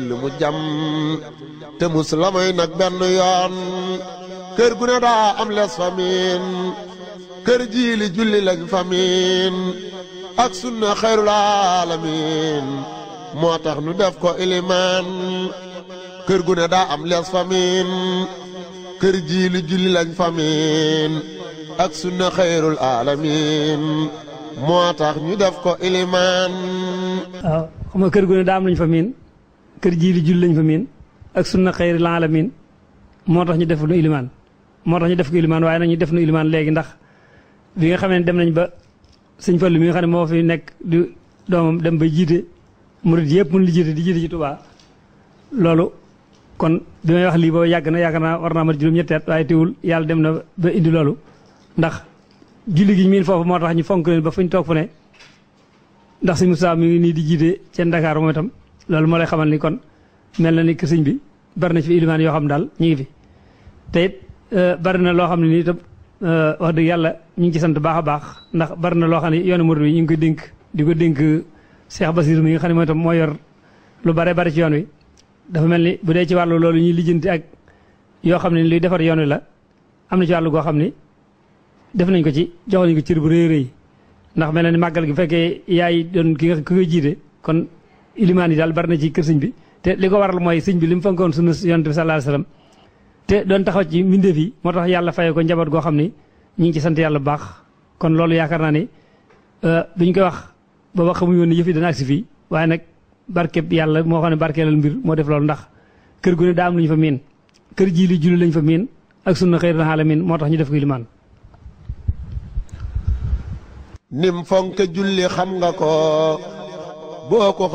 li mu jam te mus la may nag benn yoon kër gu ne daa am les famin kër jiili julli lañ famin ak sunna xayrul alamin moo tax nu def ko ilimaan kër gu ne daa am les famin kër jiili julli lañ famin ak sunna xayrul alamin moo tax ñu def ko ilimaan waaw xam nga kër gu ne daa am lañ fa miin kër jiili julli lañ fa miin ak sunna xayrul alamin moo tax ñu def nu ilimaan moo tax ñu def ko ilimaan waaye nag ñu def nu ilimaan léegi ndax bi nga xamee ne dem nañ ba sëñ Fallu mi nga xam ne moo fi nekk di doomam dem ba jiite murid yëpp mun li jiite di jiite ci Tuubaa loolu kon bi may wax lii boobu yàgg na yàgg naa war naa mat juróom-ñetti at waaye teewul yàlla dem na ba indi loolu ndax julli gi miin foofu moo tax ñu fonk leen ba fu ñu toog fu ne ndax sëñ Moussa mi ngi nii di jiite seen Dakar moom itam loolu moo lay xamal ni kon mel na ni que sëñ bi bari na ci fi ilimaan yoo xam daal ñu ngi fi te it bari na loo xam ne nii itam wax dëgg yàlla ñu ngi ci sant baax a baax ndax bari na loo xam ne yoonu murid wi ñu ngi koy dénk di ko dénk Cheikh Basir mi nga xam ne mooy itam moo yor lu bare bari ci yoon wi dafa mel ni bu dee ci wàllu loolu ñuy lijjanti ak yoo xam ne luy defar yoon wi la am na ci wàllu goo xam ni def nañ ko ci jox nañ ko cër bu rëy rëy ndax mel na ni màggal gi bu fekkee yaay doon ki nga ki koy jiite kon ilimaan yi daal bari na ci kër sëñ bi te li ko waral mooy sëñ bi li mu fonkoon sunu yonent bi sallallahu alayhi wasallam te doon taxaw ci mbindeef yi moo tax yàlla faye ko njaboot goo xam ni ñu ngi ci sant yàlla bu baax kon loolu yaakaar naa ni duñ koy wax booba xamuñu woon ne yëf yi dana agsi fii waaye nag barkeb yàlla moo xam ne barkeelal mbir moo def loolu ndax kër gu ne daa am lu ñu fa miin kër jii li julli lañ fa miin ak sunna xëyrul alamin moo tax ñu def ko limaan nim fonk julli xam nga ko boo ko